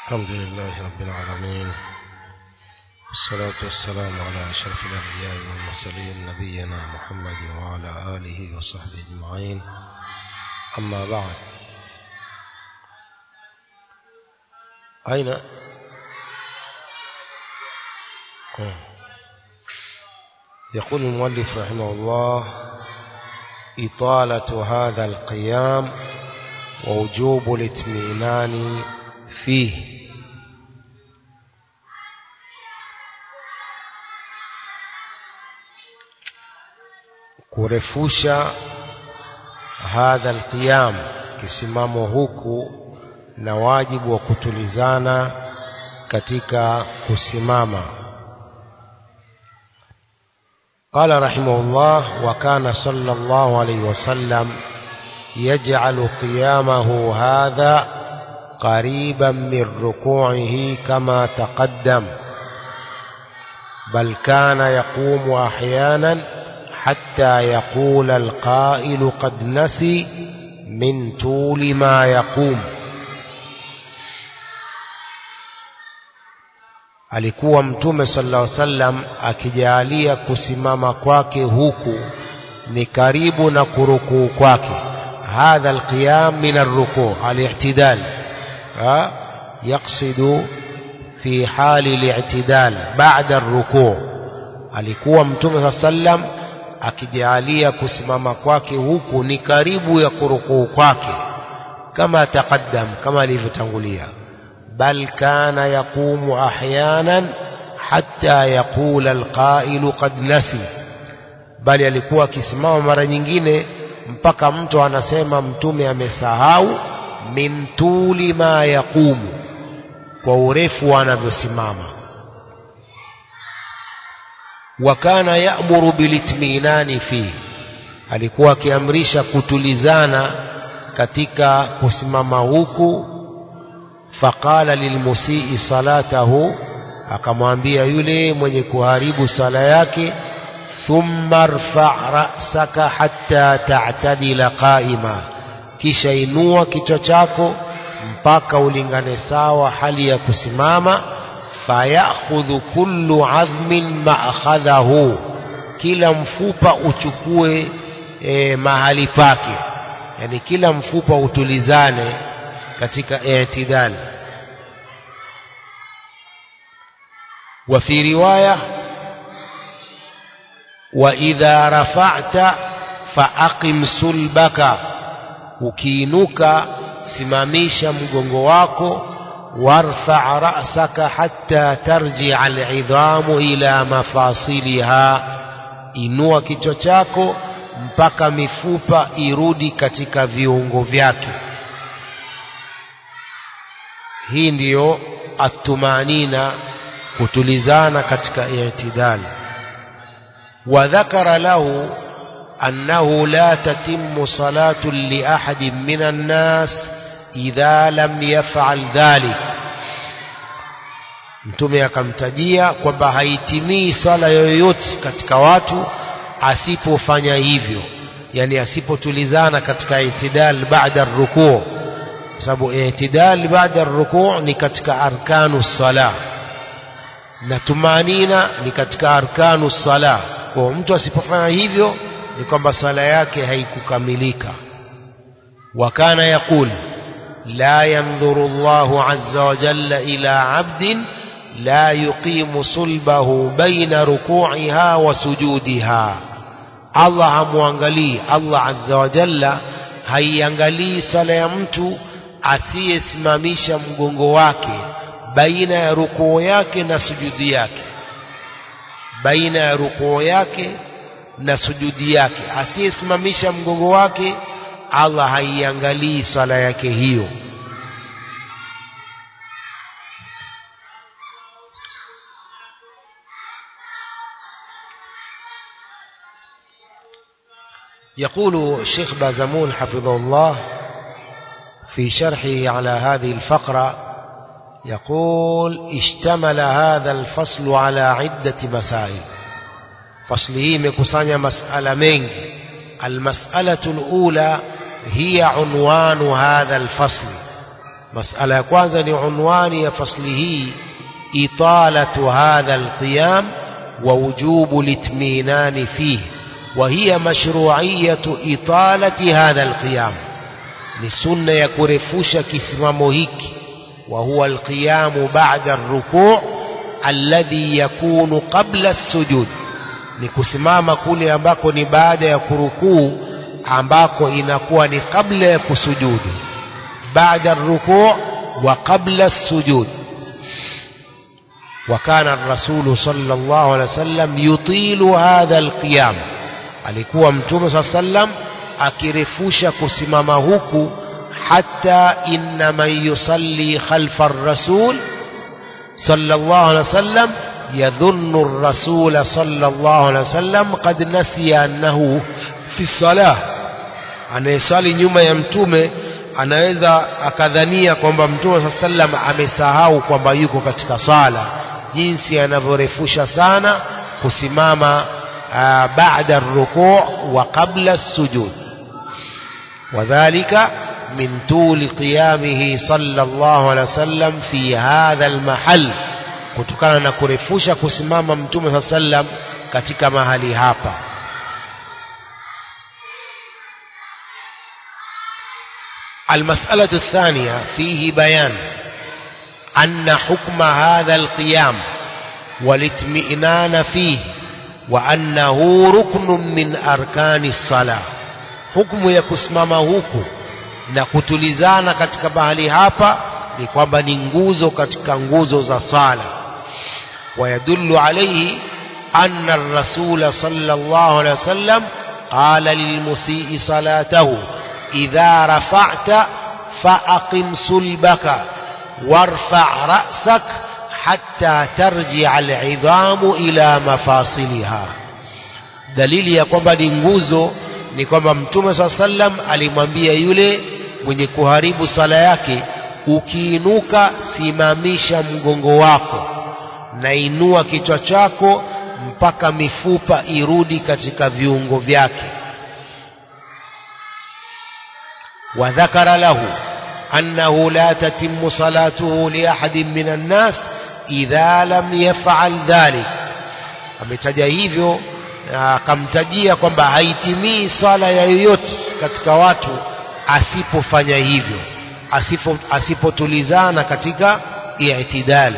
الحمد لله رب العالمين والصلاة والسلام على أشرف الأنبياء والمرسلين نبينا محمد وعلى آله وصحبه أجمعين أما بعد أين يقول المؤلف رحمه الله إطالة هذا القيام ووجوب الاطمئنان فيه kurefusha hadha alqiyam kisimamo huku na wajibu wa kutulizana katika kusimama قال رحمه الله وكان صلى الله عليه وسلم يجعل قيامه هذا قريبا من ركوعه كما تقدم بل كان يقوم احيانا حتى يقول القائل قد نسي من طول ما يقوم alikuwa mtume sallallahu alaihi wasallam akijalia kusimama kwake huku ni karibu na kurukuu kwake hadha alqiyam min arrukuu al-i'tidal yaqsidu fi hali al-i'tidal ba'da arrukuu alikuwa mtume sallallahu alaihi wasallam akijalia kusimama kwake huku ni karibu ya kurukuu kwake kama taqaddam kama alivyotangulia bal kana yaqumu ahyanan hatta yaqula alqailu qad nasi bali alikuwa akisimama mara nyingine mpaka mtu anasema mtume amesahau min tuli ma yaqumu kwa urefu anavyosimama wa kana ya'muru bilitminani fi alikuwa akiamrisha kutulizana katika kusimama huku faqala lilmusii salatahu akamwambia yule mwenye kuharibu sala yake thumma rfa ra'saka hatta ta'tadila qa'ima kisha inua kichwa chako mpaka ulingane sawa hali ya kusimama fayakhudhu kullu azmin ma'khadhahu kila mfupa uchukue e, mahali pake yani kila mfupa utulizane katika i'tidal wa fi riwaya wa idha rafa'ta fa'aqim sulbaka ukiinuka simamisha mgongo wako وارفع رأسك حتى ترجع العظام إلى مفاصلها inua kichwa chako mpaka mifupa irudi katika viungo vyake hii ndiyo atumanina kutulizana katika i'tidal wa dhakara lahu annahu la tatimmu salatu li ahadin minan nas idha lam yaf'al dhalik mtume akamtajia kwamba haitimii sala yoyote katika watu asipofanya hivyo yani asipotulizana katika itidal baada rukuu kwa sababu itidal baada rukuu ni katika arkanu sala na tumanina ni katika arkanu sala kwa mtu asipofanya hivyo ni kwamba sala yake haikukamilika wakana yakul لا ينظر الله عز وجل إلى عبد لا يقيم صلبه بين ركوعها وسجودها الله hamwangalii Allah azza wa jalla haiangalii sala ya mtu asiyesimamisha mgongo wake baina ya rukuu yake na sujudi yake baina ya rukuu yake na sujudi yake asiyesimamisha mgongo wake Allah haiangalii sala yake hiyo يقول الشيخ بازمون حفظه الله في شرحه على هذه الفقرة يقول اشتمل هذا الفصل على عدة مسائل فصله مكسانيا مسألة منك المسألة الأولى هي عنوان هذا الفصل masala ya kwanza ni unwani ya fasli hii italatu hadha alqiyam wa wujubu litminani fihi وهي مشروعية إطالة هذا القيام لسنة يكرفوش كسمامو هيك وهو القيام بعد الركوع الذي يكون قبل السجود ni kusimama kule ambako ni baada ya kurukuu ambako inakuwa ni kabla ya kusujudu baada rukuu wa qabla sujud وكان الرسول صلى الله عليه وسلم يطيل هذا القيام alikuwa mtume saa sallam akirefusha kusimama huku hata inna man yusalli khalfa rasul sallallahu alaihi wasallam yadhunnu الرسول صلى الله عليه وسلم قد نسي أنه في الصلاة anayeswali nyuma ya mtume anaweza akadhania kwamba mtume saa sallam amesahau kwamba yuko katika sala jinsi anavyorefusha sana kusimama بعد الركوع وقبل السجود وذلك من طول قيامه صلى الله عليه وسلم في هذا المحل kutokana na kurefusha kusimama mtume saa sallam katika mahali hapa المسألة الثانية فيه بيان أن حكم هذا القيام والاطمئنان فيه وأنه ركن من أركان الصلاة حكم ya kusimama huku na kutulizana katika mahali hapa ni kwamba ni nguzo katika nguzo za sala ويدل عليه أن الرسول صلى الله عليه وسلم قال للمسيء صلاته إذا رفعت فأقم صلبك وارفع رأسك حتى ترجع العظام إلى مفاصلها dalili ya kwamba ni nguzo ni kwamba mtume saa sallam alimwambia yule mwenye kuharibu sala yake ukiinuka simamisha mgongo wako na inua kichwa chako mpaka mifupa irudi katika viungo vyake wadhakara lahu annahu la tatimmu salatuhu liahadin min annas idha lam yafal dhalik ametaja hivyo akamtajia kwamba haitimii sala ya yoyote katika watu asipofanya hivyo asipo, asipotulizana katika i'tidal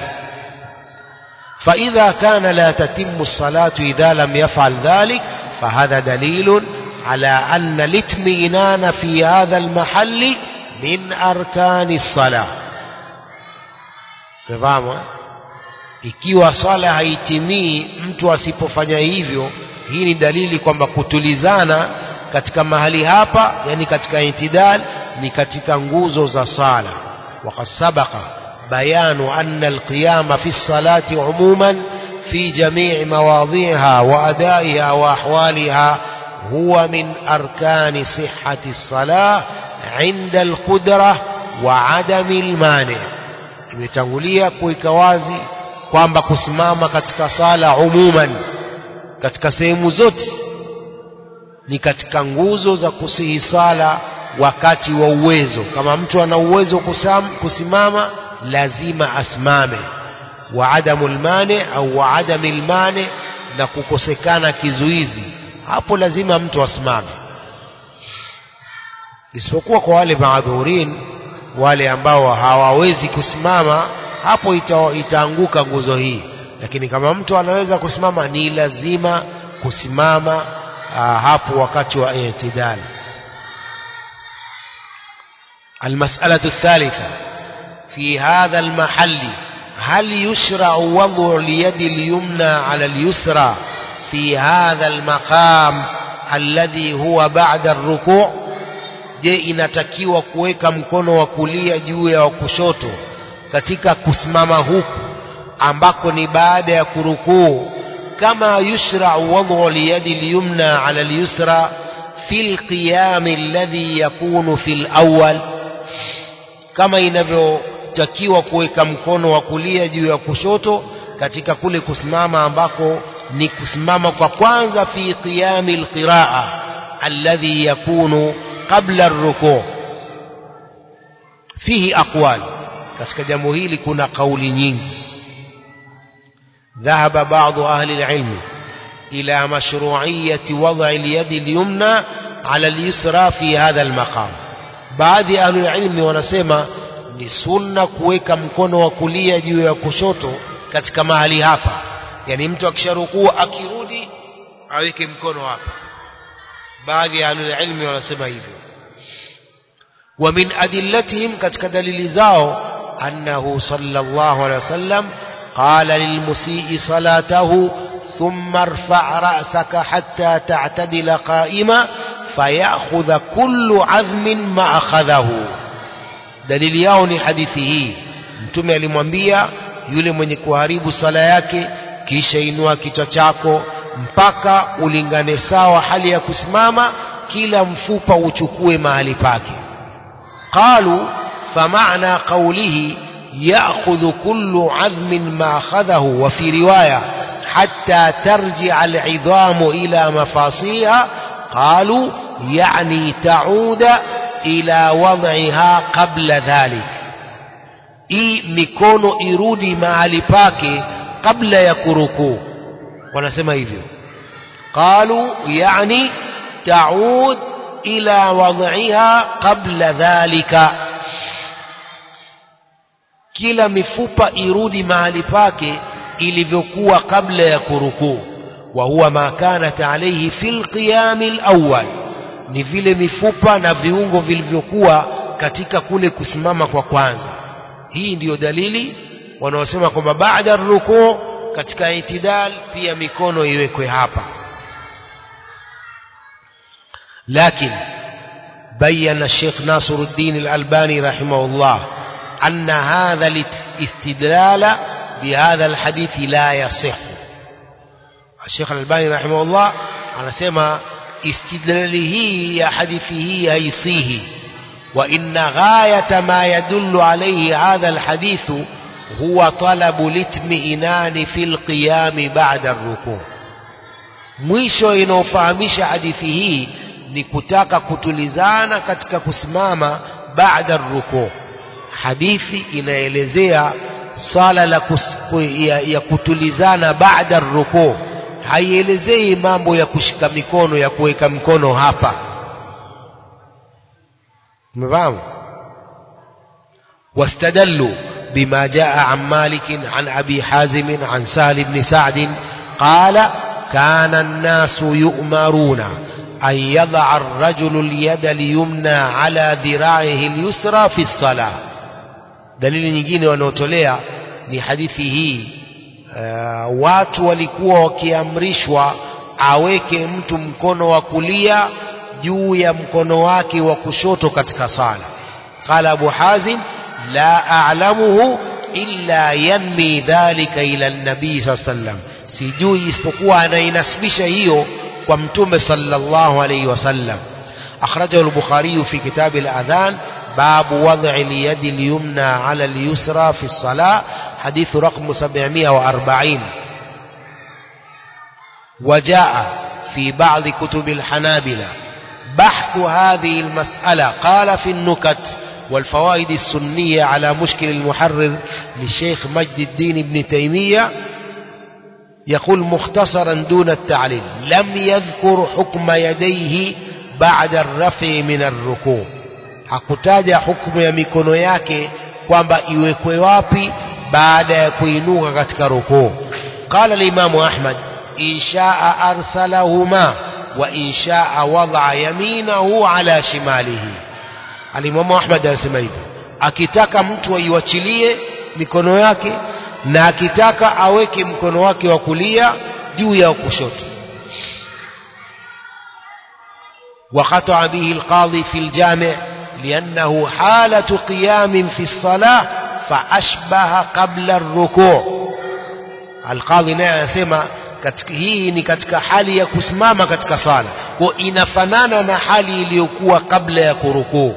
فإذا كان لا تتم الصلاة إذا لم يفعل ذلك فهذا دليل على أن الاطمئنان في هذا المحل من أركان الصلاة fahamu ikiwa swala haitimii mtu asipofanya hivyo hii ni dalili kwamba kutulizana katika mahali hapa yani katika intidal ni katika nguzo za sala waqad sabaqa bayanu anna alqiyama fi lsalati umuman في جميع مواضيعها وأدائها وأحوالها هو من أركان صحة الصلاة عند القدرة وعدم المانع imetangulia kuweka wazi kwamba kusimama katika sala umuman katika sehemu zote ni katika nguzo za kusihi sala wakati wa uwezo kama mtu ana uwezo kusam, kusimama lazima asimame wa adamu lmane au wa adami lmane na kukosekana kizuizi hapo lazima mtu asimame isipokuwa kwa wale maadhurin wale ambao hawawezi kusimama hapo ita, itaanguka nguzo hii lakini kama mtu anaweza kusimama ni lazima kusimama aa, hapo wakati wa i'tidal المسألة الثالثة في هذا المحل هل يشرع وضع اليد اليمنى على اليسرى في هذا المقام الذي هو بعد الركوع je inatakiwa kuweka mkono wa kulia juu ya wa kushoto katika kusimama huku ambako ni baada ya kurukuu kama yushrau wadhu liyadi lyumna ala lyusra fi lqiyami alladhi yakunu fi lawal kama inavyotakiwa kuweka mkono wa kulia juu ya kushoto katika kule kusimama ambako ni kusimama kwa kwanza fi qiyami lqiraa alladhi yakunu قبل الركوع fihi aqwal katika jambo hili kuna kauli nyingi ذهب بعض أهل العلم إلى مشروعية وضع اليد اليمنى على اليسرى في هذا المقام baadhi ya ahlul ilmi wanasema ni sunna kuweka mkono wa kulia juu ya kushoto katika mahali hapa yani mtu akisharukua akirudi aweke mkono hapa baadhi ya ahlul ilmi wanasema hivyo wa min adillatihim katika dalili zao annahu sallallahu alaihi wasallam qala lilmusii salatahu ثم ارفع رأسك حتى تعتدل قائما فيأخذ كل عظم ما أخذه dalili yao ni hadithi hii mtume alimwambia yule mwenye kuharibu sala yake kisha inua kichwa chako mpaka ulingane sawa hali ya kusimama kila mfupa uchukue mahali pake qalu famana qawlihi ya'khudhu kullu 'azmin ma akhadhahu wa fi riwaya حتى ترجع العظام إلى مفاصيها قالوا يعني تعود إلى وضعها قبل ذلك hii mikono irudi mahali pake kabla ya kurukuu wanasema hivyo qalu yani taud ila wadhiha qabla dhalika kila mifupa irudi mahali pake ilivyokuwa kabla ya kurukuu wa huwa ma kanat alayhi fil qiyam alawwal ni vile mifupa na viungo vilivyokuwa katika kule kusimama kwa kwanza hii ndiyo dalili wanaosema kwamba baada rukuu katika itidal pia mikono iwekwe hapa lakini بين الشيخ ناصر الدين الألباني رحمه الله أن هذا الاستدلال بهذا الحديث لا يصح الشيخ الألباني رحمه الله anasema istidlali hii ya hadithi hii haisihi وإن غاية ما يدل عليه هذا الحديث هو طلب الاطمئنان في القيام بعد الركوع mwisho inaofahamisha hadithi hii ni kutaka kutulizana katika kusimama baada rukuu hadithi inaelezea sala la kus, ya, ya kutulizana baada rukuu haielezei mambo ya kushika mikono ya kuweka mikono hapa umefahamu واستدلوا بما جاء عن مالك عن أبي حازم عن سهل بن سعد قال كان الناس يؤمرون أن يضع الرجل اليد اليمنى على ذراعه اليسرى في الصلاة dalili nyingine wanaotolea ni hadithi hii uh, watu walikuwa wakiamrishwa aweke mtu mkono wa kulia juu ya mkono wake wa kushoto katika sala qala abu hazim la a'lamuhu illa yanmi dhalika ila nabii saa sallam sijui isipokuwa anainasibisha hiyo kwa mtume sallallahu alayhi wasallam akhrajahu al-bukhari fi kitab al-adhan باب وضع اليد اليمنى على اليسرى في الصلاة حديث رقم 740 وجاء في بعض كتب الحنابلة بحث هذه المسألة قال في النكت والفوائد السنية على مشكل المحرر للشيخ مجد الدين ابن تيمية يقول مختصرا دون التعليل لم يذكر حكم يديه بعد الرفع من الركوع hakutaja hukumu ya mikono yake kwamba iwekwe wapi baada ya kuinuka katika rukuu qala limamu ahmad inshaa arsalahuma wa inshaa wadaa yaminahu ala shimalihi alimamu ahmad anasema hivyo akitaka mtu aiwachilie mikono yake na akitaka aweke mkono wake wa kulia juu ya kushoto وقطع به القاضي في الجامع لأنه حالة قيام في الصلاة فأشبه قبل الركوع القاضي naye anasema hii ni katika hali ya kusimama katika sala kwa inafanana na hali iliyokuwa kabla ya kurukuu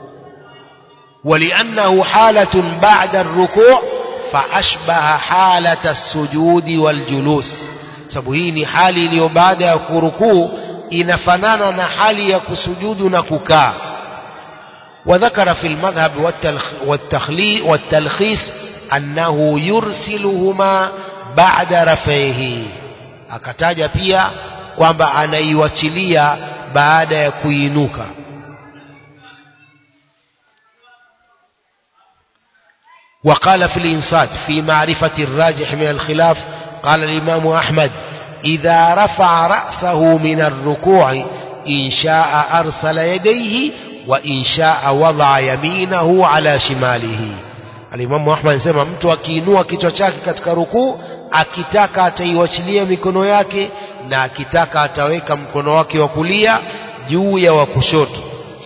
ولأنه حالة بعد الركوع فأشبه حالة السجود والجلوس sababu hii ni hali iliyo baada ya kurukuu inafanana na hali ya kusujudu na kukaa وذكر في المذهب والتلخ- والتخلي والتلخيص أنه يرسلهما بعد رفعه akataja pia kwamba anaiwachilia baada ya kuinuka وقال في الإنصات في معرفة الراجح من الخلاف قال الإمام أحمد إذا رفع رأسه من الركوع إن شاء أرسل يديه وإن شاء وضع يمينه على شماله الإمام أحمد anasema mtu akiinua kichwa chake katika rukuu akitaka ataiwachilia mikono yake na akitaka ataweka mkono wake wa kulia juu ya wa kushoto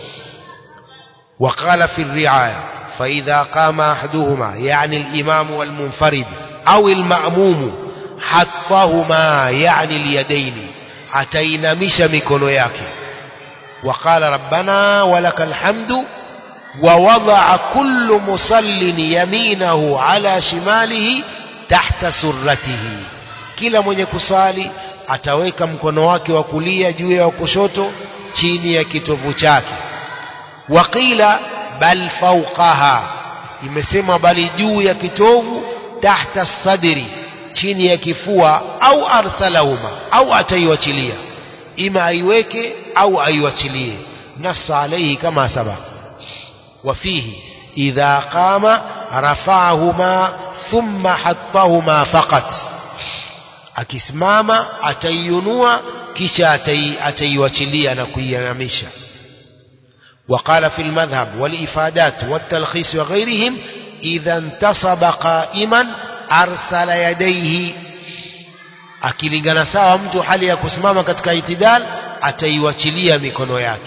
وقال في الرعاية فإذا قام أحدهما يعني الإمام والمنفرد أو المأموم حطهما يعني اليدين أتينمش مكونو yake وقال ربنا ولك الحمد ووضع كل مصل يمينه على شماله تحت سرته kila mwenye kusali ataweka mkono wake wa kulia juu ya wa kushoto chini ya kitovu chake waqila bal fawqaha imesema bali juu ya kitovu tahta sadri chini ya kifua au arsalahuma au ataiwachilia ima aiweke au aiwachilie nassa alayhi kama sabaq وفيه إذا قام رفعهما ثم حطهما فقط akisimama ataiunua kisha atai, ataiwachilia na kuiinamisha وقال في المذهب والإفادات والتلخيص وغيرهم إذا انتصب قائما أرسل يديه akilingana sawa mtu hali ya kusimama katika itidal ataiwachilia mikono yake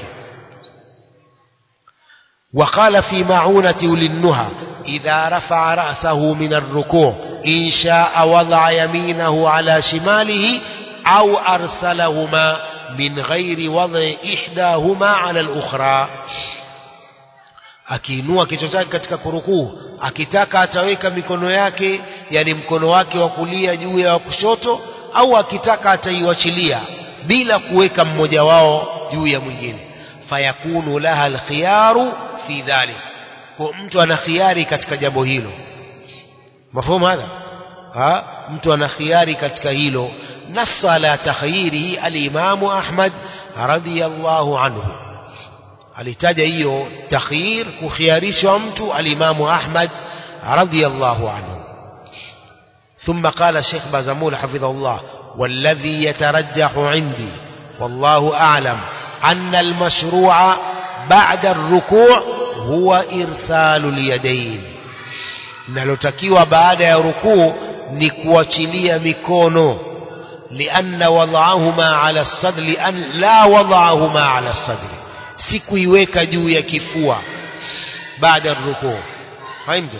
وقال في معونة للنهى إذا رفع رأسه من الركوع إن شاء وضع يمينه على شماله أو أرسلهما من غير وضع إحداهما على الأخرى akiinua kichwa chake katika kurukuu akitaka ataweka mikono yake yani mkono wake wa kulia juu ya wa kushoto au akitaka ataiwachilia bila kuweka mmoja wao juu ya mwingine fayakunu laha alkhiyaru fi dhalik kwa mtu ana khiari katika jambo hilo mafumu hadha ha mtu ana khiari katika hilo nassa ala takhyirihi alimamu ahmad radiyallahu anhu alitaja hiyo takhyir kukhiarishwa mtu alimamu ahmad radiyallahu anhu ثم قال الشيخ بازمول حفظه الله والذي يترجح عندي والله أعلم أن المشروع بعد الركوع هو إرسال اليدين nalotakiwa baada ya rukuu ni kuachilia mikono لأن وضعهما على الصدر لأن لا وضعهما على الصدر si kuiweka juu ya kifua baada ya rukuu fahimtu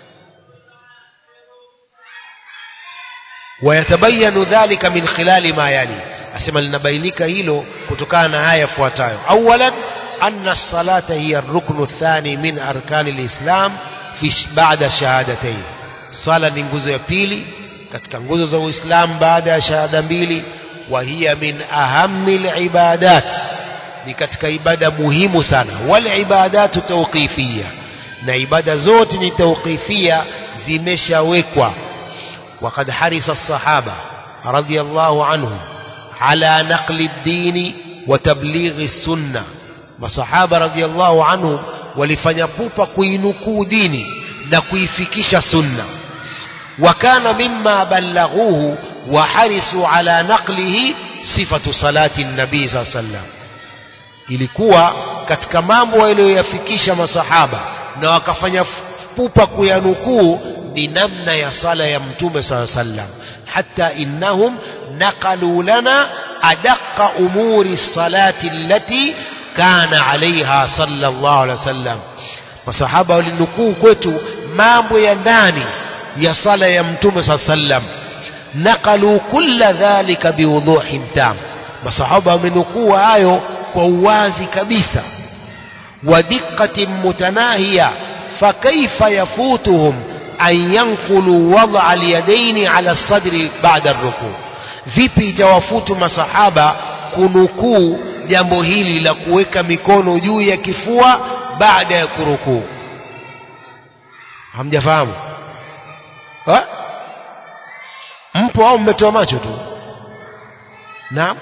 ويتبين ذلك من خلال ما يلي asema linabainika hilo kutokana na haya yafuatayo awalan anna as-salata hiya ar-ruknu ath-thani min arkani al-islam fi ba'da shahadatayn sala ni nguzo ya pili katika nguzo za uislamu baada ya shahada mbili wa hiya min ahammi al-ibadat ni katika ibada muhimu sana wal ibadatu tawqifiyya na ibada zote ni tawqifia zimeshawekwa وقد حرص الصحابة رضي الله عنهم على نقل الدين وتبليغ السنة masahaba radhiallahu anhum walifanya pupa kuinukuu dini na kuifikisha sunna wakana mimma ballaghuhu wa harisu ala naqlihi sifatu salati nabii saa sallam ilikuwa katika mambo waliyoyafikisha masahaba na wakafanya pupa kuyanukuu ni namna ya sala ya mtume saa sallam حتى إنهم نقلوا لنا أدق أمور الصلاة التي كان عليها صلى الله عليه وسلم وصحابة walinukuu kwetu mambo ya ndani ya sala ya mtume saa sallam naqalu kulla dhalika biwuduhin tam masahaba wamenukuu hayo kwa uwazi kabisa wa diqqatin mutanahiya fakaifa yafutuhum an yanqulu wada alyadaini ala sadri baada rukuu vipi itawafutu masahaba kunukuu jambo hili la kuweka mikono juu ya kifua baada ya kurukuu hamjafahamu ha? mpo au mmetoa macho tu naam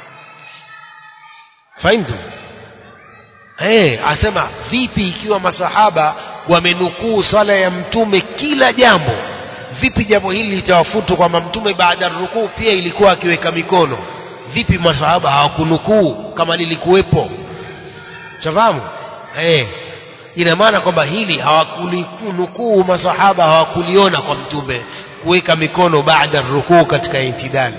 fahimtu eh asema vipi ikiwa masahaba wamenukuu swala ya mtume kila jambo vipi jambo hili litawafutu kwamba mtume baada ya rukuu pia ilikuwa akiweka mikono vipi masahaba hawakunukuu kama lilikuwepo chafahamu eh ina maana kwamba hili hawakulinukuu masahaba hawakuliona kwa mtume kuweka mikono baada rukuu katika intidali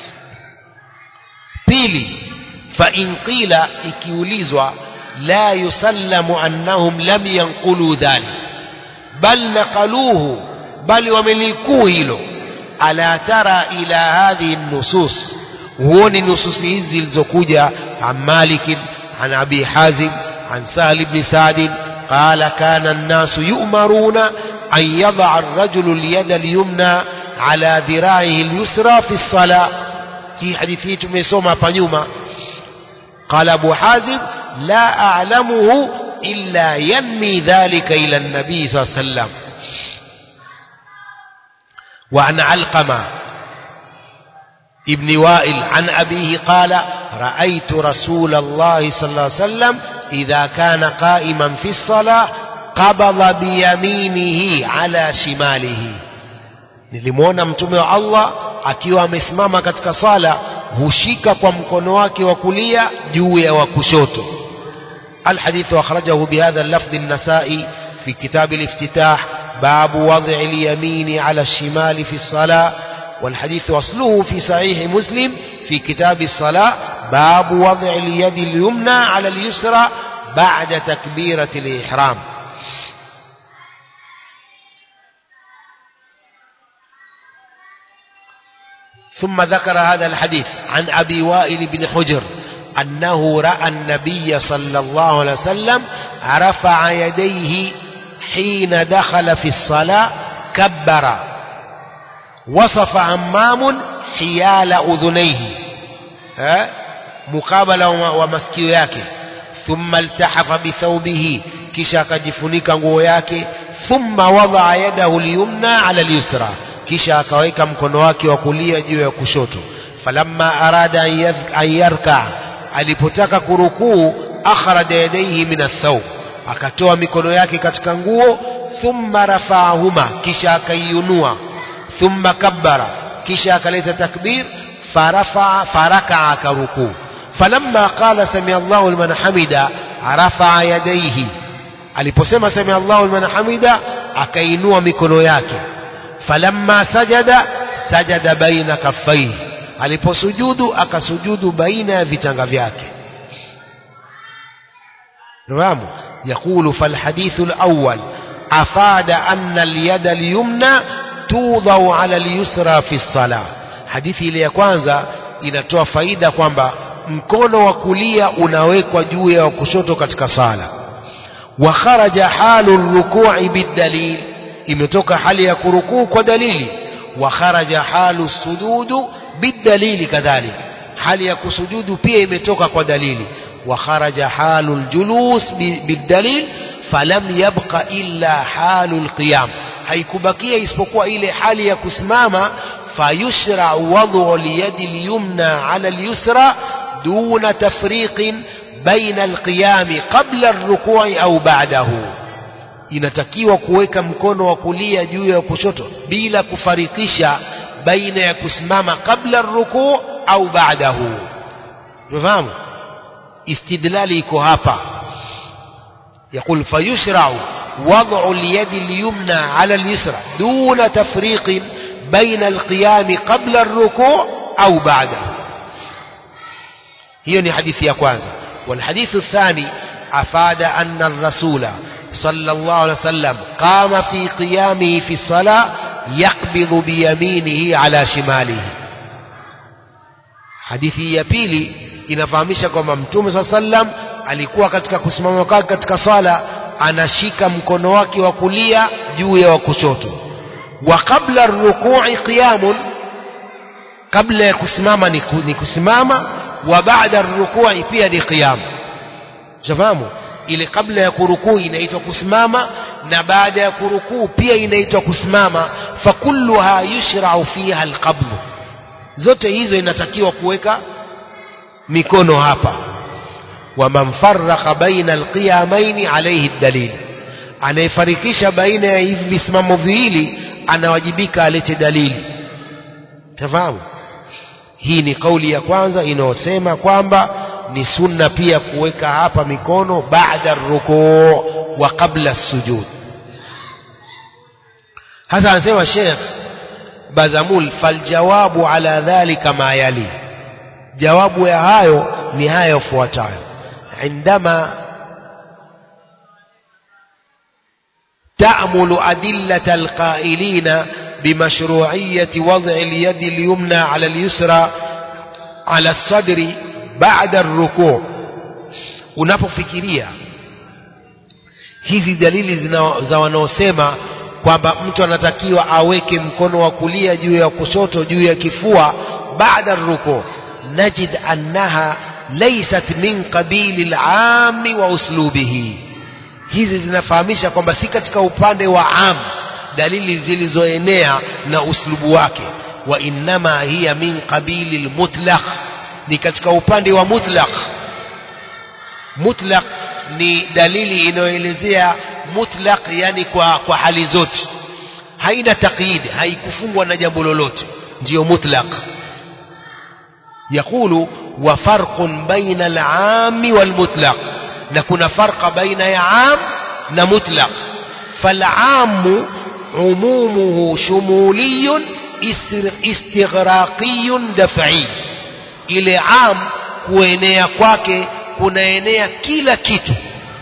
pili fa in qila ikiulizwa la yusallamu annahum lam yanqulu dhalik bal naqaluhu bali wamelikuu hilo ala tara ila hadhihi nusus huoni nususi hizi zilizokuja an malik an abi hazim an sahal ibn sa'd قال كان الناس يؤمرون أن يضع الرجل اليد اليمنى على ذراعه اليسرى في الصلاة هي حديثي تميسوما فنيوما قال أبو حازم لا أعلمه إلا ينمي ذلك إلى النبي صلى الله عليه وسلم وعن علقمة ابن وائل عن أبيه قال رأيت رسول الله صلى الله عليه وسلم إذا كان قائما في الصلاة قبض بيمينه على شماله nilimwona mtume wa Allah akiwa amesimama katika sala hushika kwa mkono wake wa kulia juu ya wa kushoto الحديث أخرجه بهذا اللفظ النسائي في كتاب الافتتاح باب وضع اليمين على الشمال في الصلاة والحديث أصله في صحيح مسلم في كتاب الصلاة باب وضع اليد اليمنى على اليسرى بعد تكبيرة الإحرام ثم ذكر هذا الحديث عن أبي وائل بن حجر أنه رأى النبي صلى الله عليه وسلم رفع يديه حين دخل في الصلاة كبر وصف عمام حيال أذنيه ها مقابلة ومسكيو yake ثم التحف بثوبه kisha akajifunika nguo yake thumma wadaa yadahu lyumna ala lyusra kisha akaweka mkono wake wa kulia juu ya kushoto falamma arada an yarkaa alipotaka kurukuu akhraja yadaihi min athawb akatoa mikono yake katika nguo thumma rafaahuma kisha akaiunua thumma kabbara kisha akaleta takbir farafaa farakaa akarukuu falamma qala sami Allahu liman hamida rafaa yadaihi aliposema sami Allahu liman hamida akainua mikono yake falamma sajada sajada baina kaffaihi aliposujudu akasujudu baina ya vitanga vyake nafahamu يقول فالحديث الأول أفاد أن اليد اليمنى توضع على اليسرى في الصلاة hadithi ile ya kwanza inatoa faida kwamba mkono wa kulia unawekwa juu ya kushoto katika sala wa kharaja halu rukui bidalil imetoka hali ya kurukuu kwa dalili wa kharaja halu sujudu bidalili kadhalik hali ya kusujudu pia imetoka kwa dalili wa kharaja halu ljulus bidalil falam yabqa illa halu lqiyam haikubakia isipokuwa ile hali ya kusimama فيشرع وضع اليد اليمنى على اليسرى دون تفريق بين القيام قبل الركوع أو بعده inatakiwa kuweka mkono wa kulia juu ya kushoto bila kufarikisha baina ya kusimama kabla rukuu au baadahu unafahamu istidlali iko hapa يقول فيشرع وضع اليد اليمنى على اليسرى دون تفريق بين القيام قبل الركوع أو بعده هي حديث يا كwanza والحديث الثاني أفاد أن الرسول صلى الله عليه وسلم قام في قيامه في الصلاة يقبض بيمينه على شماله hadithi ya pili inafahamisha kwamba mtume saa sallam alikuwa katika kusimama kwake katika swala anashika mkono wake wa kulia juu ya wa kushoto wa qabla rukui qiyamun kabla ya kusimama ni kusimama wa baada rukui pia ni qiyam shafahamu ile kabla ya kurukuu inaitwa kusimama na baada ya kurukuu pia inaitwa kusimama fakulluha yushrau fiha alqabdu zote hizo inatakiwa kuweka mikono hapa waman farraqa baina alqiyamaini alayhi dalil anayefarikisha baina ya hivi visimamo viwili anawajibika alete dalili tafahamu hii ni kauli ya kwanza inayosema kwamba ni sunna pia kuweka hapa mikono baada rukuu wa qabla sujud hasa anasema Sheikh Bazamul faljawabu ala dhalika ma yali jawabu ya hayo ni haya yafuatayo indama تأمل أدلة القائلين بمشروعية وضع اليد اليمنى على اليسرى على الصدر بعد الركوع unapofikiria hizi dalili za wanaosema kwamba mtu anatakiwa aweke mkono wa kulia juu ya kushoto juu ya kifua baada ruku najid annaha laysat min qabili al-aami wa uslubihi hizi zinafahamisha kwamba si katika upande wa am dalili zilizoenea na uslubu wake wa innama hiya min qabili almutlaq ni katika upande wa mutlaq mutlaq ni dalili inayoelezea mutlaq yani kwa, kwa hali zote haina taqyid haikufungwa na jambo lolote ndiyo mutlaq يقول وفرق بين العام والمطلق na kuna farqa baina ya am na mutlaq فالعام عمومه شمولي استغراقي دفعي ile am kuenea kwake kunaenea kila kitu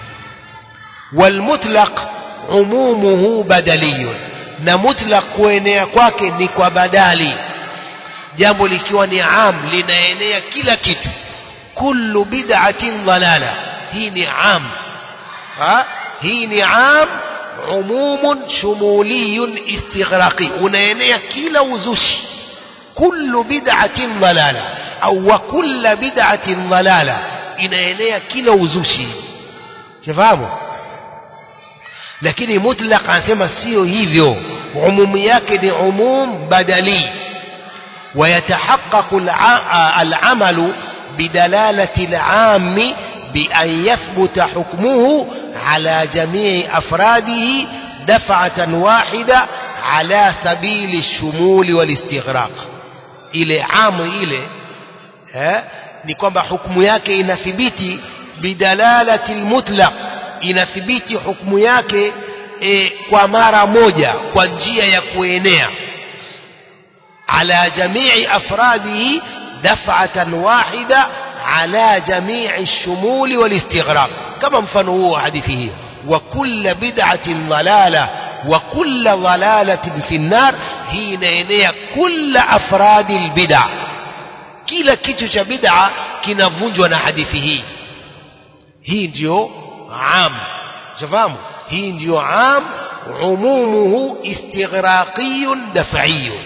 والمطلق عمومه بدلي na mutlaq kuenea kwake ni kwa badali jambo likiwa ni am linaenea kila kitu kullu bid'atin dhalala hii ni am ha hii ni am umumun shumuliyun istighraqi unaenea kila uzushi kullu bid'atin dhalala au wa kullu bid'atin dhalala inaenea kila uzushi shafahamu lakini mutlaq anasema sio hivyo umumu yake ni umum badali ويتحقق العمل بدلالة العام بأن يثبت حكمه على جميع أفراده دفعة واحدة على سبيل الشمول والاستغراق ile amu ile eh, ni kwamba hukumu yake inathibiti bidalalati lmutlaq inathibiti hukumu yake e, kwa mara moja kwa njia ya kuenea ala jamii afradihi daf'atan wahida على جميع الشمول والاستغراق كما mfano huo hadithi hii وكل بدعة ضلالة وكل ضلالة في النار hii inaenea كل أفراد البدع kila kitu cha bid'a kinavunjwa na hadithi hii hii ndio am shafahamu hii ndio am umumuhu istighraqiyun daf'iyun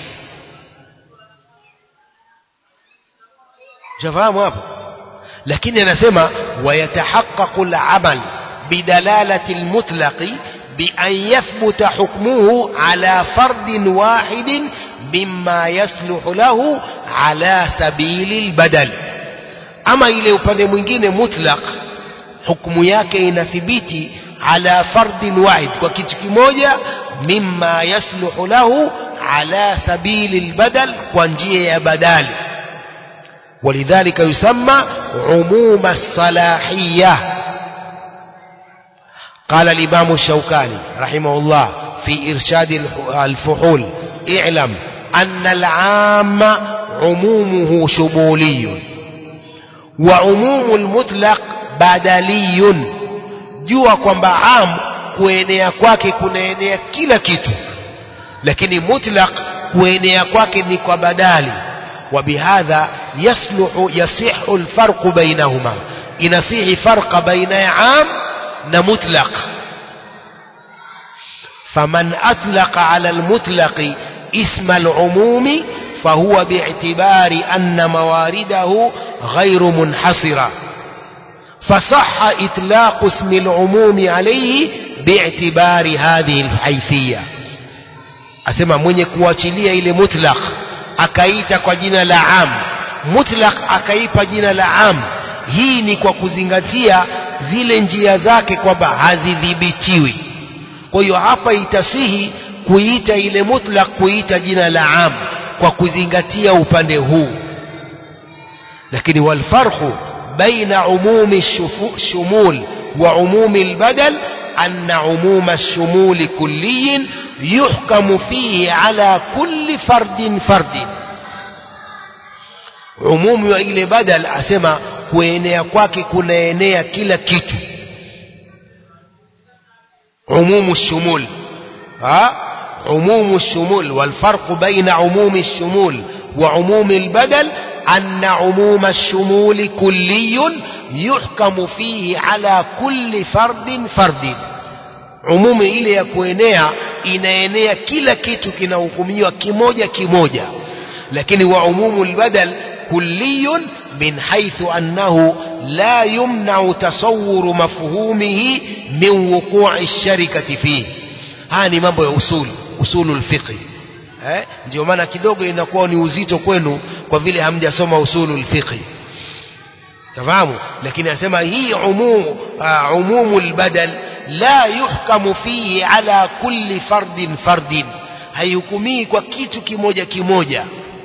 shafahamu hapo lakini anasema wayatahaqqaqu al-amal bidalalati al-mutlaqi بأن يثبت حكمه على فرد واحد مما يصلح له على سبيل البدل أما إلى upande mwingine mutlaq hukumu yake inathibiti ala fardin wahid kwa kitu kimoja mimma yasluhu lahu ala sabili albadal kwa njia ya badali ولذلك يسمى عموم الصلاحية قال الإمام الشوكاني رحمه الله في إرشاد الفحول اعلم أن العام عمومه شمولي وعموم المطلق بدلي jua kwamba am kuenea kwake kunaenea kila kitu lakini mutlaq kuenea kwake ni kwa badali وبهذا يصلح يصح الفرق بينهما ينصيح فرق بين عام ومطلق فمن أطلق على المطلق اسم العموم فهو باعتبار أن موارده غير منحصرة فصح إطلاق اسم العموم عليه باعتبار هذه الحيثية أسمى mwenye kuachilia ile mutlaq akaita kwa jina la am mutlaq akaipa jina la am hii ni kwa kuzingatia zile njia zake kwamba hazidhibitiwi kwa hiyo hapa itasihi kuita ile mutlaq kuita jina la am kwa kuzingatia upande huu lakini walfarqu baina umumi shumul wa umumi albadal أن عموم الشمول كلي يحكم فيه على كل فرد فرد umumu wa ile badal asema kuenea kwake kunaenea kila kitu umumu shumul ha umumu shumul والفرق بين عموم الشمول وعموم البدل أن عموم الشمول كلي يحكم فيه على كل فرد فرد umumu ile ya kuenea inaenea kila kitu kinahukumiwa kimoja kimoja lakini wa umumu albadal kulliyun min haythu annahu la yumna'u tasawwuru mafhumihi min wuqu'i sharikati fihi haya ni mambo ya usul usulul fiqh eh ndio maana kidogo inakuwa ni uzito kwenu kwa vile hamjasoma usulul fiqh tafahamu lakini anasema hii umumu uh, umumul badal la yuhkamu fihi ala kulli fardin fardin haihukumii kwa kitu kimoja kimoja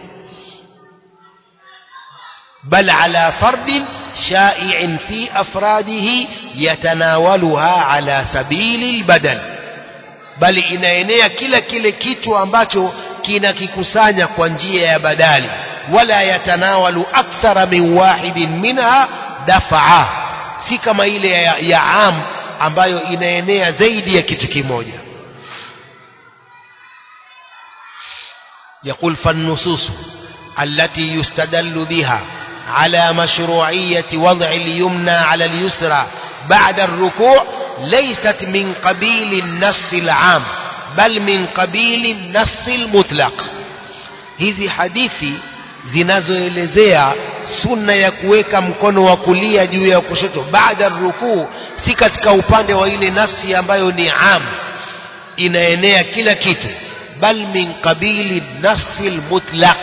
بل على فرد شائع في أفراده يتناولها على سبيل البدل بل inaenea kila kile kitu ambacho kinakikusanya kwa njia ya badali wala yatanawalu akthara min wahidin minha dafaa si kama ile ya, ya am ambayo inaenea zaidi ya kitu kimoja يقول فالنصوص التي يستدل بها على مشروعية وضع اليمنى على اليسرى بعد الركوع ليست من قبيل النص العام بل من قبيل النص المطلق hizi hadithi zinazoelezea sunna ya kuweka mkono wa kulia juu ya kushoto baada rukuu si katika upande wa ile nasi ambayo ni am inaenea kila kitu bal min qabili nasi almutlaq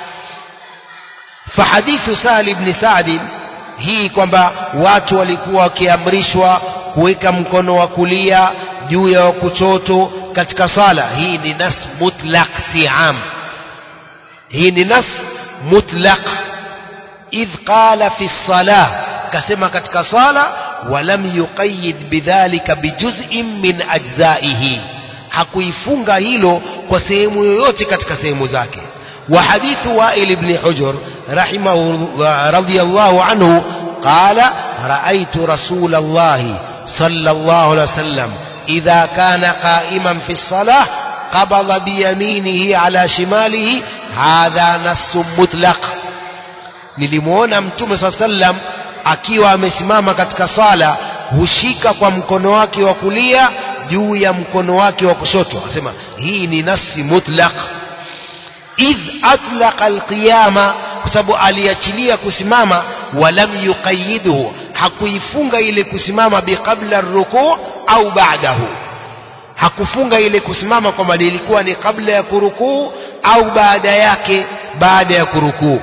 fahadithu Sahal ibn Sa'd hii kwamba watu walikuwa wakiamrishwa kuweka mkono wa kulia juu ya kushoto katika sala hii ni nas mutlaq si am hii ni nas mutlaq idh qala fi salah kasema katika sala walam yuqayyid bidhalika bijuz'in min ajzaihi hakuifunga hilo kwa sehemu yoyote katika sehemu zake وحديث وائل بن حجر رحمه رضي الله عنه قال رأيت رسول الله صلى الله عليه وسلم إذا كان قائما في الصلاة قبض بيمينه على شماله هذا نص مطلق nilimuona mtume saa sallam akiwa amesimama katika sala hushika kwa mkono wake wa kulia juu ya mkono wake wa kushoto asema hii ni nasi mutlaq idh atlaqa alqiyama kwa sababu aliachilia kusimama walam yuqayyidhu hakuifunga ile kusimama biqabla rukuu au ba'dahu hakufunga ile kusimama kwamba ilikuwa ni kabla ya kurukuu au baada yake baada ya kurukuu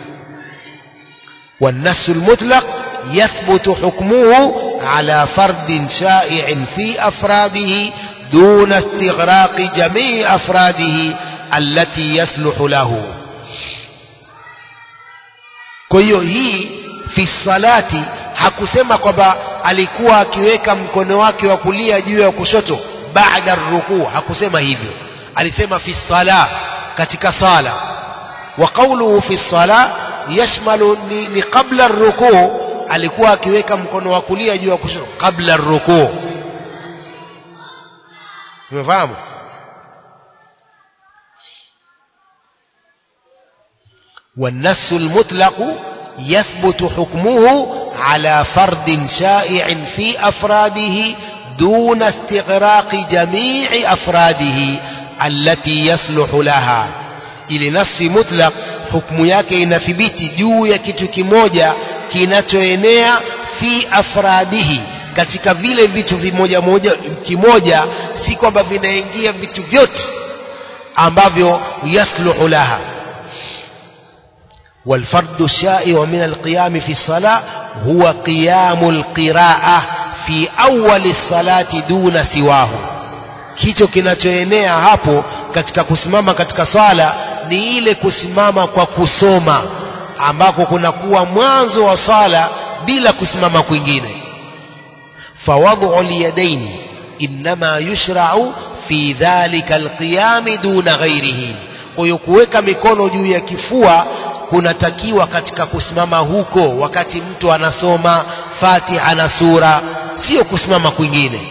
والنص المطلق يثبت حكمه على فرد شائع في أفراده دون استغراق جميع أفراده التي يصلح له kwa hiyo hii fi salati hakusema kwamba alikuwa akiweka mkono wake wa kulia juu ya kushoto baada rukuu hakusema hivyo alisema fi sala katika sala wa qawluhu fi sala yashmalu ni, ni qabla rukuu alikuwa akiweka mkono wa kulia juu ya kushoto kabla rukuu umefahamu والنص المطلق يثبت حكمه على فرد شائع في أفراده دون استغراق جميع أفراده التي يصلح لها ili nasi mutlaq hukumu yake inathibiti juu ya kitu kimoja kinachoenea fi afradihi katika vile vitu vimoja moja kimoja si kwamba vinaingia vitu vyote ambavyo yasluhu laha والفرد الشائع من القيام في الصلاة هو قيام القراءة في أول الصلاة دون سواه kicho kinachoenea hapo katika kusimama katika sala ni ile kusimama kwa kusoma ambako kunakuwa mwanzo wa sala bila kusimama kwingine fawadhu lyadaini innama yushrau fi dhalika alqiyami duna ghairihi kwa hiyo kuweka mikono juu ya kifua kunatakiwa katika kusimama huko wakati mtu anasoma fatiha na sura sio kusimama kwingine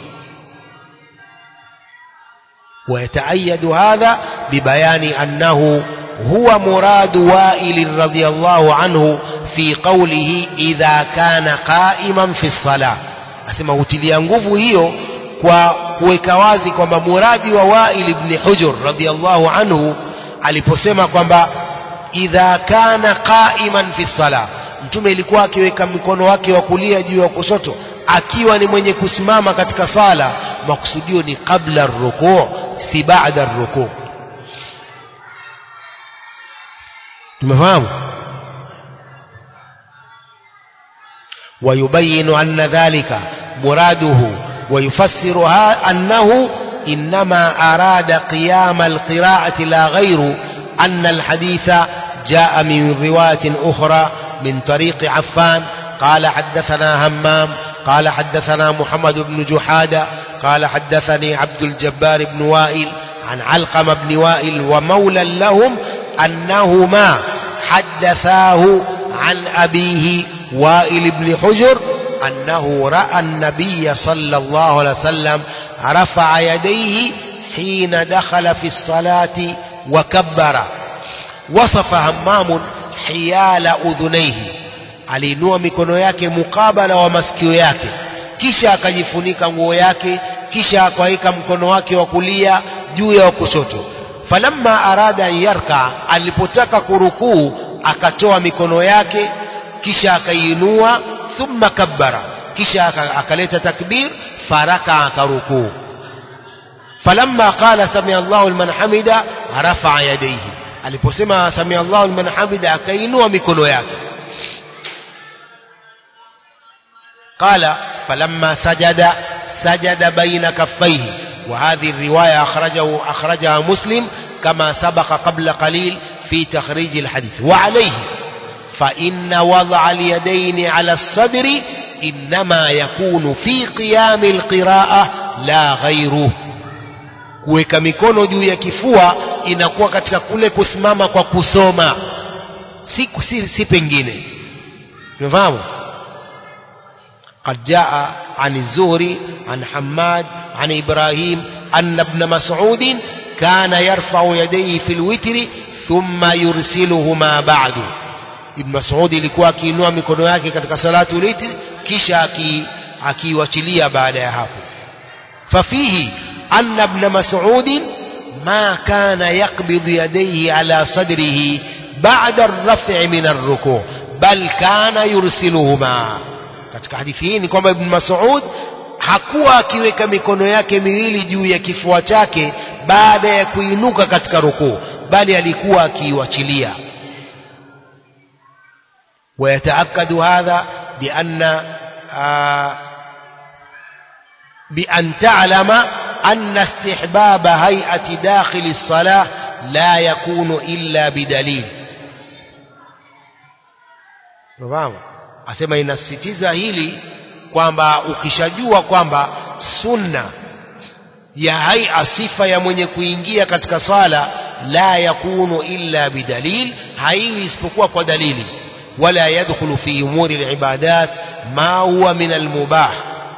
ويتأيد هذا ببيان أنه هو مراد وائل رضي الله عنه في قوله إذا كان قائما في الصلاة أسمى utilia nguvu hiyo kwa kuweka wazi kwamba muradi wa Wail ibn Hujr radhiyallahu anhu aliposema kwamba idha kana qa'iman fi sala mtume ilikuwa akiweka mkono wake wa kulia juu ya kushoto akiwa ni mwenye kusimama katika sala makusudio ni qabla rukuu si baada rukuu tumefahamu ويبين أن ذلك مراده ويفسرها أنه إنما أراد قيام القراءة لا غير أن الحديث جاء من رواية أخرى من طريق عفان قال حدثنا همام قال حدثنا محمد بن جحادة قال حدثني عبد الجبار بن وائل عن علقم بن وائل ومولى لهم أنهما حدثاه عن أبيه وائل بن حجر أنه رأى النبي صلى الله عليه وسلم رفع يديه حين دخل في الصلاة وكبر وصف همام حيال أذنيه aliinua mikono yake mukabala wa masikio yake kisha akajifunika nguo yake kisha akaweka mkono wake wa kulia juu ya wa kushoto falamma arada an yarka alipotaka kurukuu akatoa mikono yake kisha akaiinua thumma kabbara kisha akaleta takbir faraka akarukuu falamma qala samia Allahu liman hamida rafa'a yadayhi aliposema samia Allahu liman hamida akainua mikono yake قال فلما سجد سجد بين كفيه وهذه الرواية أخرجه أخرجها مسلم كما سبق قبل قليل في تخريج الحديث وعليه فإن وضع اليدين على الصدر إنما يكون في قيام القراءة لا غيره kuweka mikono juu ya kifua inakuwa katika kule kusimama kwa kusoma si, si, si pengine umefahamu قد جاء عن الزهري عن حماد عن إبراهيم أن ابن مسعود كان يرفع يديه في الوتر ثم يرسلهما بعد ابن مسعود ilikuwa akiinua mikono yake katika salatu witr kisha akiwachilia baada ya hapo ففيه أن ابن مسعود ما كان يقبض يديه على صدره بعد الرفع من الركوع بل كان يرسلهما katika hadithi hii ni kwamba ibn Mas'ud hakuwa akiweka mikono yake miwili juu ya kifua chake baada ya kuinuka katika rukuu bali alikuwa akiiwachilia ويتأكد هذا بأن آه بأن تعلم أن استحباب هيئة داخل الصلاة لا يكون إلا بدليل نفهم asema inasisitiza hili kwamba ukishajua kwamba sunna ya haia sifa ya mwenye kuingia katika sala la yakunu illa bidalil haiwi isipokuwa kwa dalili wala yadkhulu fi umuri alibadat ma huwa min almubah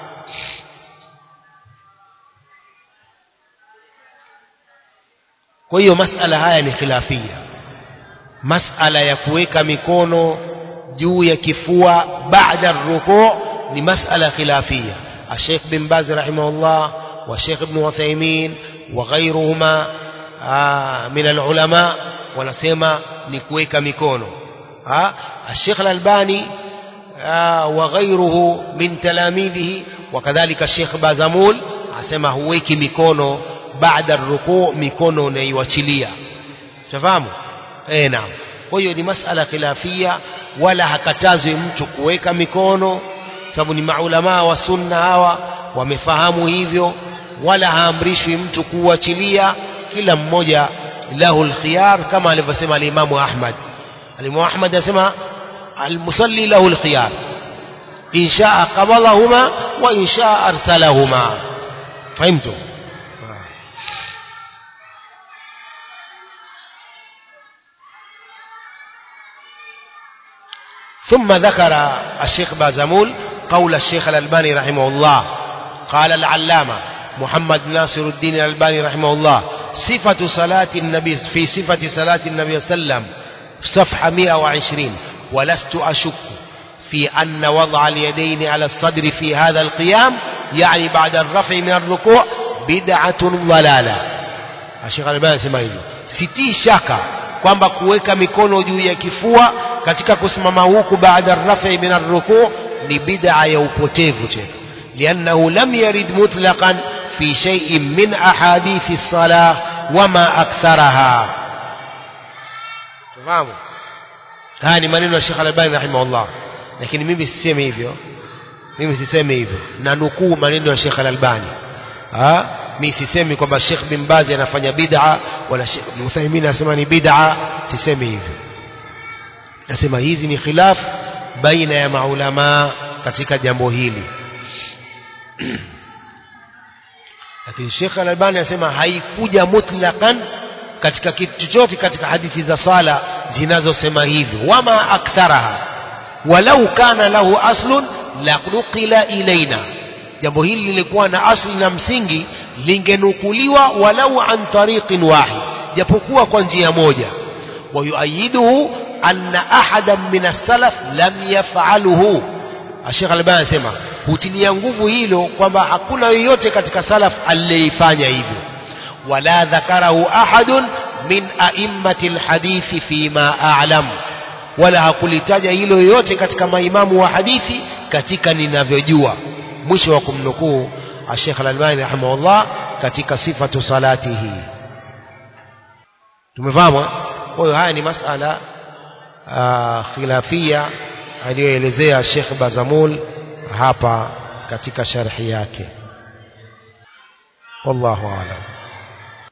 kwa hiyo masala haya ni khilafia masala ya kuweka mikono juu ya kifua baada rukuu ni masala khilafia الشيخ بن باز رحمه الله والشيخ ابن عثيمين وغيرهما من العلماء wanasema ni kuweka mikono الشيخ الألباني وغيره من تلاميذه وكذلك الشيخ بازمول asema huweki mikono baada rukuu mikono unaiwachilia tafahamu eh naam kwa hiyo ni masala khilafia wala hakatazwi mtu kuweka mikono sababu ni maulamaa wa sunna hawa wamefahamu hivyo wala haamrishwi mtu kuachilia kila mmoja lahu alkhiyar kama alivyosema alimamu Ahmad alimamu Ahmad anasema almusalli lahu alkhiyar in shaa qabadahuma wa in shaa arsalahuma fahimtu ثم ذكر الشيخ بازمول قول الشيخ الألباني رحمه الله قال العلامة محمد ناصر الدين الألباني رحمه الله صفة صلاة النبي في صفة صلاة النبي صلى الله عليه وسلم صفحة 120 ولست أشك في أن وضع اليدين على الصدر في هذا القيام يعني بعد الرفع من الركوع بدعة ضلالة الشيخ الألباني يسمى hivyo sitii shaka kwamba kuweka mikono juu ya kifua katika kusimama huku baada rafi min arruku ni bid'a ya upotevu tena liannahu lam yarid mutlaqan fi shay'in min ahadithi as-salah wama aktharaha tufahamu haya ni maneno ya Sheikh Al-Albani rahimahullah lakini mimi sisemi hivyo mimi sisemi hivyo na nukuu maneno ya Sheikh Al-Albani ah mimi sisemi kwamba Sheikh bin Baz anafanya bid'a wala Sheikh bin Uthaymeen anasema ni bid'a sisemi hivyo nasema hizi ni khilaf baina ya maulama katika jambo hili lakini Sheikh Al-Albani anasema haikuja mutlaqan katika kitu chochote katika hadithi za sala zinazosema hivyo wama aktharaha walau kana lahu aslun la nuqila ilaina jambo hili lilikuwa na asli na msingi lingenukuliwa walau an tariqin wahid japokuwa kwa njia moja wayuayiduhu anna ahadan min as-salaf lam yaf'aluhu Sheikh Albani anasema hutilia nguvu hilo kwamba hakuna yoyote katika salaf aliyeifanya hivyo wala dhakarahu ahadun min a'immati alhadithi fima a'lam wala hakulitaja hilo yoyote katika maimamu wa hadithi katika ninavyojua mwisho wa kumnukuu Sheikh Al-Albani rahimahullah katika sifatu salatihi tumefahamu kwa hiyo haya ni masala khilafia aliyoelezea Sheikh Bazamul hapa katika sharhi yake wallahu a'lam